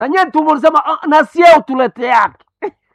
nanye tumulisema "Ah, na sie utulete yake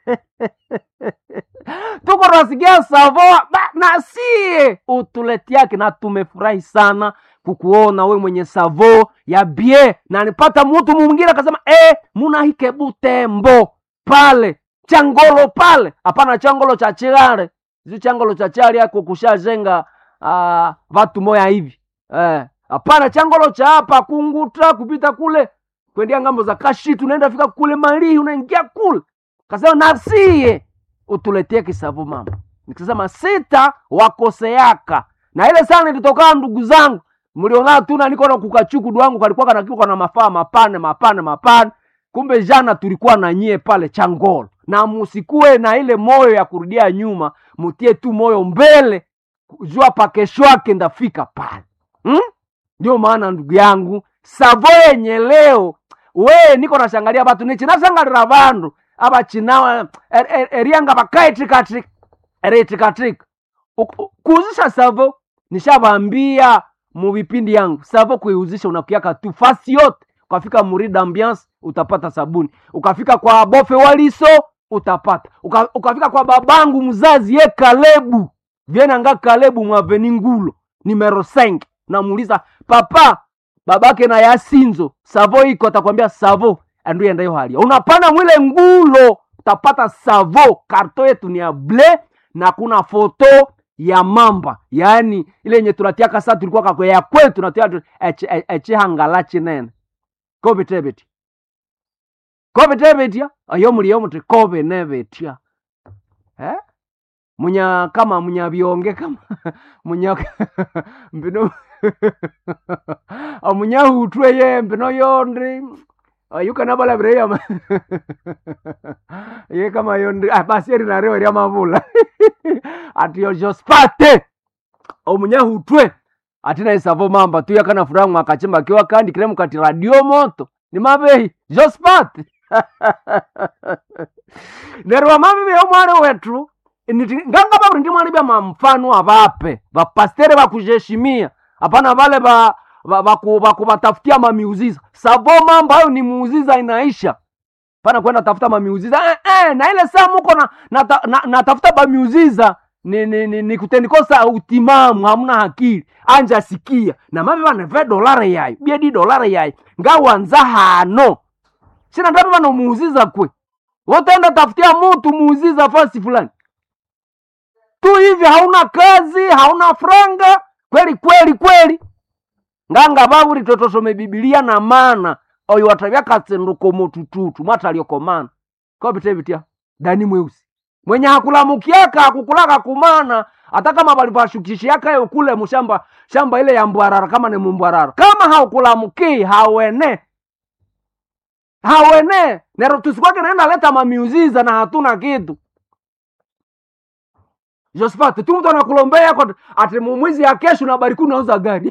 tuko tunasikia savoa ba, na sie utulete yake na tumefurahi sana kukuona we mwenye savo ya bie na nipata mtu mwingine akasema eh, munahike butembo pale changolo pale hapana changolo cha chigare zi changolo cha chali yako kushajenga uh, vatu moya hivi eh, hapana changolo cha hapa kunguta kupita kule kwendia ngambo za kashitu unaenda fika kule malihi unaingia kule kasema nasie utuletee kisavu mama nikisema sita wakoseaka na ile sana ilitokana ndugu zangu mliona tu na niko na kukachukudu wangu kalikuwa kanakiwa na mafaa mapane mapane mapane kumbe jana tulikuwa na nyie pale changolo na musikue na ile moyo ya kurudia nyuma mutie tu moyo mbele jua pa kesho yake ndafika pale hmm? ndio maana ndugu yangu savo yenye leo we niko nashangalia batu nichinashangalira vandu ava chinawa er, er, erianga vakaitikatika eriitikatika kuuzisha savo nishavambia muvipindi yangu savo kuiuzisha unakiaka tu fasi yote ukafika murida ambiance utapata sabuni ukafika kwa bofe waliso utapata Uka, ukafika kwa babangu mzazi ye kalebu vienanga kalebu mwaveni ngulo numero 5 namuuliza papa babake na yasinzo savo iko atakwambia savo anduenda hiyo halia unapanda mwile ngulo utapata savo karto yetu ni ya ble na kuna foto ya mamba yaani ile yenye tunatiaka saa tulikuwa kakwe ya kwetu tunatia echihangala chinene kobitebetya kobitebetya ayo muliyo muti kobe nebetya eh? munya kama munya byonge kama munya mbino omunya hutwe ye mbino yondi ayukanabalabireya ye kama yondi ah, basi eri nareo rya mavula ati yojospate omunya hutwe atina isavo mamba tuya kana furaha mwakachimba kiwa kandi kile mukati radio moto ni mabehi jospate nerwa mabehi omwali wetu niti nganga baburi ndi mwali bya mamfano abape bapastere bakujeshimia hapana vale ba bakubatafutia ba, ba, mamiuziza savo mambo hayo ni muuziza inaisha pana kwenda tafuta mamiuziza eh, eh, na ile saa muko na, na, na, na tafuta bamiuziza ni, ni, ni, ni kutendikosa utimamu hamuna hakili anja sikia na mavi vaneve dolare yayo biedi dolare yayo ngawanza hano sina ndavi vanomuuziza kwe wotenda tafutia mutu muuziza fasi fulani tu hivi hauna kazi hauna franga kweli kweli kweli nganga vavuri totosome bibilia na mana oyo watavya katsenduko motututu mwataliokomana kopitevitya dani mweusi mwenye hakulamukiaka hakukulaka kumana hata kama valivashukishiakayo kule mushamba shamba ile ya mbwarara kama ni mumbwarara kama haukulamukii hawene hawene nero tusikwake naenda leta mamiuziza na hatuna kitu Josphat, tu mtu anakulombea kwa ati mwizi ya kesho na bariku unauza gari.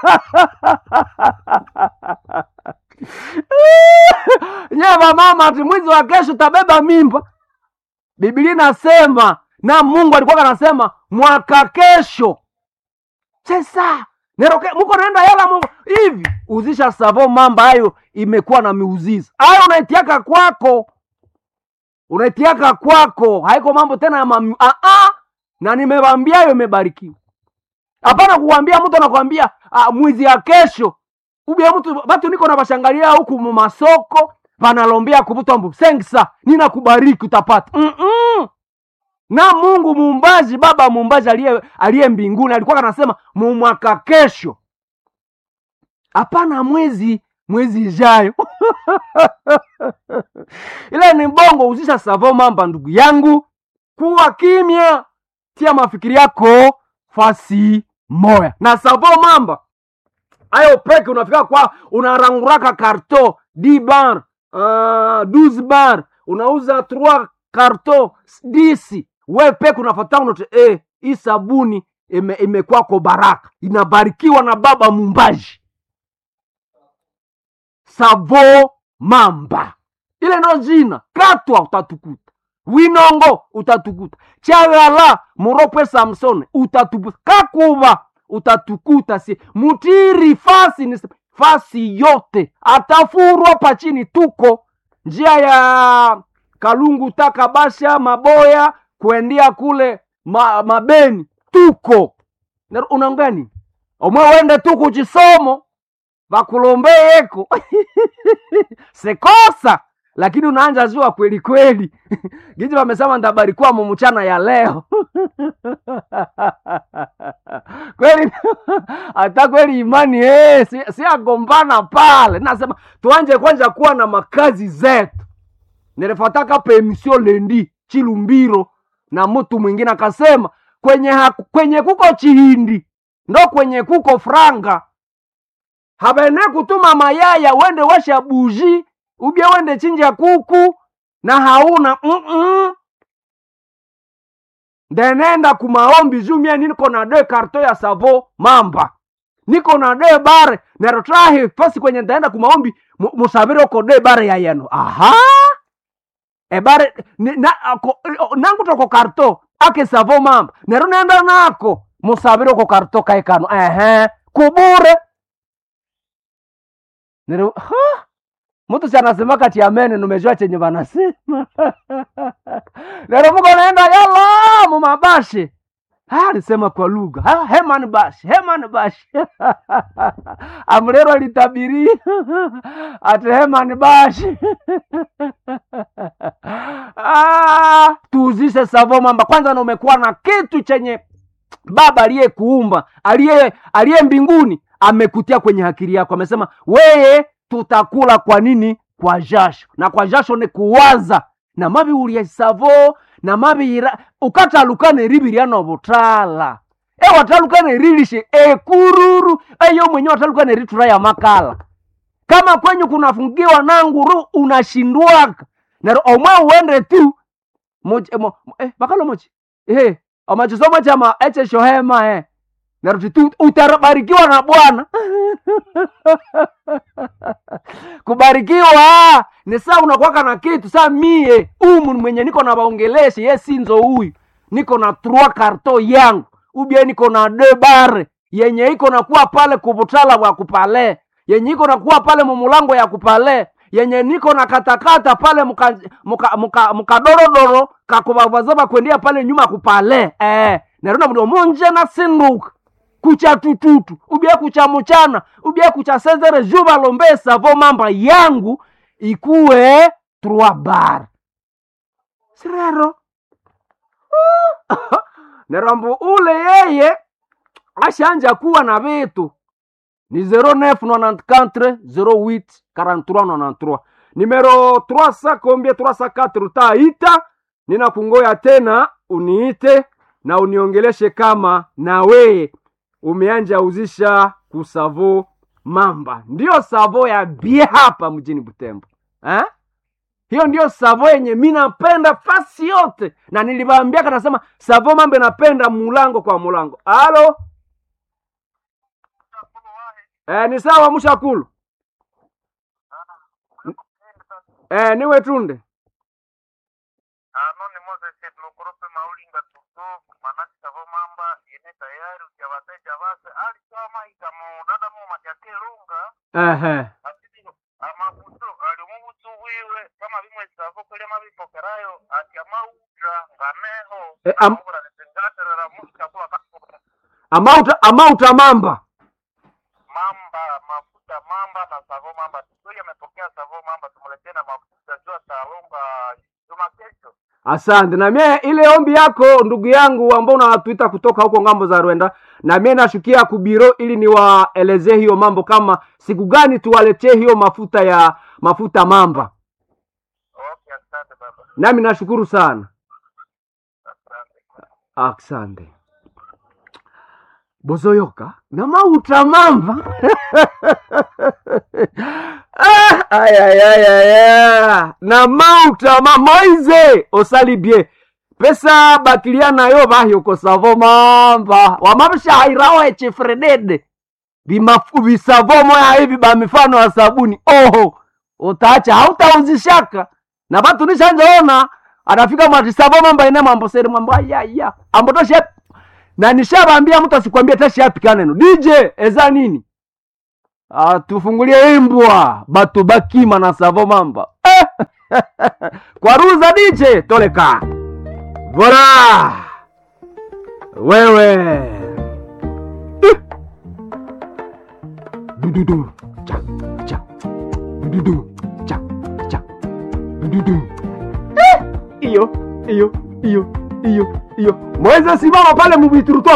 Nyeva mama ati mwizi wa kesho tabeba mimba. Biblia inasema na Mungu alikuwa anasema mwaka kesho. Sasa neroke muko naenda yala Mungu hivi uzisha savo mamba hayo imekuwa na miuziza. Hayo unaitiaka kwako. Unaitiaka kwako. Haiko mambo tena ya mami. Ah ah na nimewambia hiyo imebarikiwa hapana kuwambia mtu anakwambia uh, mwizi ya kesho ubia mtu batu niko nabashangalia huku mumasoko vanalombea kuvutambu sengsa nina kubariki utapata mm -mm. na mungu muumbaji baba muumbaji aliye aliye mbinguni alikuwa anasema mumwaka kesho hapana mwezi mwezi ijayo ile ni bongo uzisha savo mamba ndugu yangu kuwa kimya tia mafikiri yako fasi moya na savo mamba ayo peke unafika kwa unaranguraka karto d bar uh, 12 bar unauza 3 karto disi we peke unafata unote eh, hii sabuni imekwako ime baraka inabarikiwa na baba mumbaji savo mamba ile ndo jina katwa utatukuta winongo utatukuta chagala muropwe samson utatukuta kakuva utatukuta si mutiri fasi ni fasi yote atafurwa pachini tuko njia ya kalungu takabasha maboya kuendia kule ma, mabeni tuko Na- unangani omwe wende tu kuchisomo vakulombeyeko sekosa lakini unaanja zua kweli kweli giji wamesema ndabarikiwa mu mchana ya leo kweli hata kweli imani eh, si, si agombana pale nasema tuanje kwanza kuwa na makazi zetu nilifataka pemisio lendi chilumbiro na mtu mwingine akasema kwenye, haku- kwenye kuko chihindi ndo kwenye kuko franga habene kutuma mayaya wende washa buji ubye wende chinja kuku na hauna mm-mm. ndenenda kumaombi jumia niko na de karto ya savo mamba niko na de bare nerotrahi fasi kwenye ndaenda kumaombi mu- musabire uko de bare ya yeno aha ebare ni- na, ako, nangu toko karto ake savo mamba nero nenda nako musabire uko karto kaikano ehe kubure nero ha mtu si anasema kati ya mene numejua chenye vanasema nero muko naenda yala mumabashi Ah, alisema kwa lugha Ah, heman bashi heman bashi amrero alitabiri ati heman bashi ah, tuuzishe savo mamba kwanza na umekuwa na kitu chenye baba aliyekuumba aliye aliye mbinguni amekutia kwenye akili yako amesema weye tutakula kwa nini kwa jasho na kwa jasho ni kuwaza na mabi ulya savo na mabi ira ukatalukane ribiryana obutala e watalukane rilishe ekururu eyo mwenye watalukane ritura ya makala kama kwenyu kunafungiwa na nguru unashindwaka nero omwe uende tu mochi eh, mo, eh, bakalo mochi eh, amachisomo chama eche shohema eh. nero tu utabarikiwa na bwana kubarikiwa ni saa unakwaka na kitu saa mie umu ni mwenye niko na baongeleshe ye sinzo huyu niko na trois karto yangu ubie niko na de bare yenye iko nakuwa pale kubutala bwa kupale yenye iko nakuwa pale mumulango ya kupale yenye niko na katakata pale muka- muka- muka- mukadorodoro kakubavazaba kwendia pale nyuma kupale eh, nerona mdo munje na sinduka kucha tututu ubie kucha muchana ubie kucha sezere juba lombe savo mamba yangu ikuwe trois bar sirero nerambu ule yeye ashanja kuwa na vitu ni 0994 08 4393 nimero 300 combien 304 utaita ninakungoya tena uniite na uniongeleshe kama na weye umeanja uzisha kusavo mamba ndiyo savo ya bie hapa mjini butembo eh? hiyo ndiyo savo yenye mi napenda fasi yote na niliwaambiaka nasema savo mambo inapenda mulango kwa mulango alo eh, ni sawa mushakulu eh, niwe tunde ano ni moses lokorope maulinga tutu manasi savo mamba ine tayari ujawateja base alisoma ikamo dada mu matyake lunga Ehe. asili amabuto ali mubutu bwiwe kama bimwe savo kweli mabipokerayo ati amauta nganeho Eh, am- amabura letengaterera musikakuwa kakura amauta amauta mamba mamba mafuta mamba na savo mamba tukweli amepokea savo mamba tumuletee na mafuta jua talunga juma kesho asante na mie ile ombi yako ndugu yangu ambao unatuita kutoka huko ngambo za rwenda na mie nashukia kubiro ili niwaelezee hiyo mambo kama siku gani tuwaletee hiyo mafuta ya mafuta mamba okay asante baba nami nashukuru sana asante asante bozoyoka na mauta mamba Ah, aya, aya, aya, aya. na mauta ma moize osali bie pesa bakilia nayo bahyoko savo mamba wamabishahairawo echifredede bimafu bisavo moya hivi ba mifano ya sabuni oho utaacha hautauzishaka na batu nishanjaona anafika mwatisavo mamba ine mambo seri mambo ayaya ambotoshe na nishabambia mtu asikwambie tashiapika neno dj eza nini Ah, tufungulie imbwa batu bakima na savo mamba eh! kwaruza diche toleka vola wewe Eh. dududu cha cha dududu cha cha dududu Eh, iyo iyo iyo iyo iyo mweze simama pale mubiturutoka